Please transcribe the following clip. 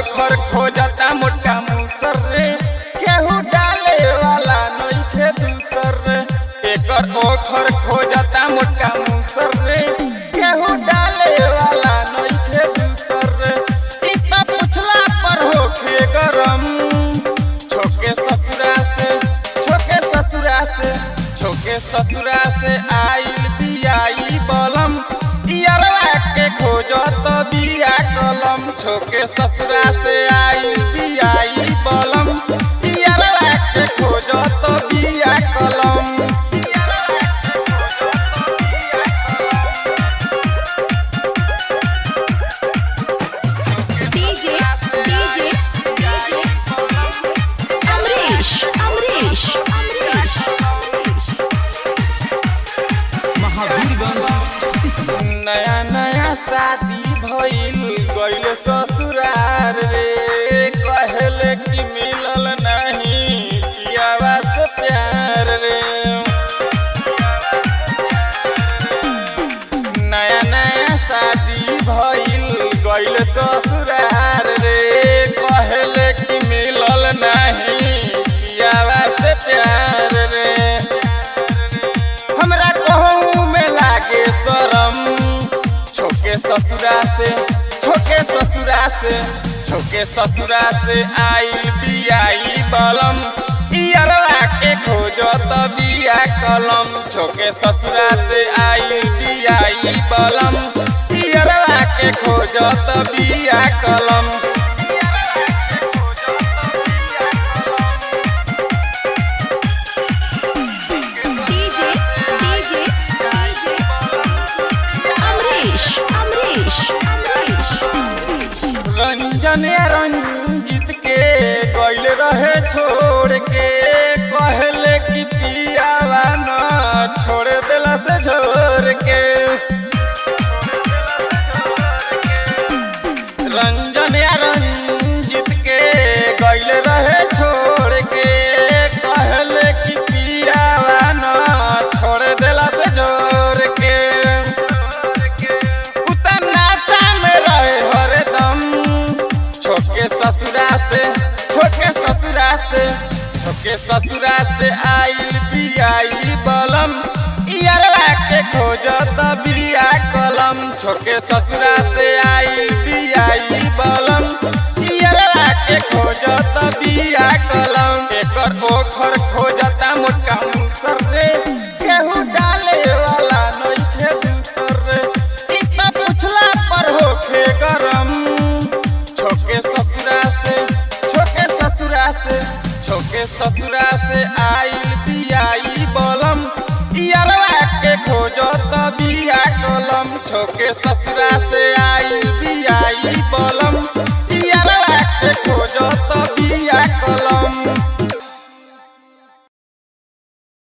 ओखर खोजता मोटका मुसर रे केहू डाले वाला नइखे दूसर रे एकर ओखर खोजता मोटका मुसर रे केहू डाले वाला नइखे दूसर रे इ त पुछला पर होखे गरम छोके ससुरा से छोके ससुरा से छोके ससुरा से आइल बियाई बलम इयरवा के खोजत बिया कलम छोके ससुरा से आइल बियाई बलम इयरवा के खोजत बिया कलम DJ, DJ, DJ, Amrish, Amrish, Amrish. Mahavirganj Chhattisgarh नया नया शादी भइल गइल ससुरार रे कहले कि मिलल नहीं पियावा से प्यार रे नया नया शादी भइल गइल ससुरार रे कहले कि मिलल नहीं पियावा से प्यार रे हमरा कहूँ में लागे शरम छोके ससुरा से छोके ससुरा से छोके ससुरा से आइल बियाई बलम इयरवा के खोजत बिया कलम छोके ससुरा से आइल बियाई बलम इयरवा के खोजत बिया कलम DJ, DJ, DJ, Amrish, Amrish, Amrish. Ranjan या रंजित के गइल रहे छोड़ के कहले कि पियावा न छोड़ देला से झोर के रंजन या रंजित के गइल रहे छोड़ के कहले कि पियावा न छोड़ देला से झोर के उतनाता में रहे हरदम छोके ससुरा से छोके ससुरा से छोके ससुरा से आइल बियाई बलम इयरवा के खोजत बिया कलम छोके ससुरा से आइल बियाई बलम इयरवा के खोजत बिया कलम एकर ओखर खोजता मोटका मुसर रे केहू डाले वाला नइखे दूसर रे इ त पुछला पर होखे गरम छोके ससुरा से छोके ससुरा से छोके ससुरा से आइल बियाई बलम इयरवा के खोजत बिया कलम छोके ससुरा से आइल बियाई बलम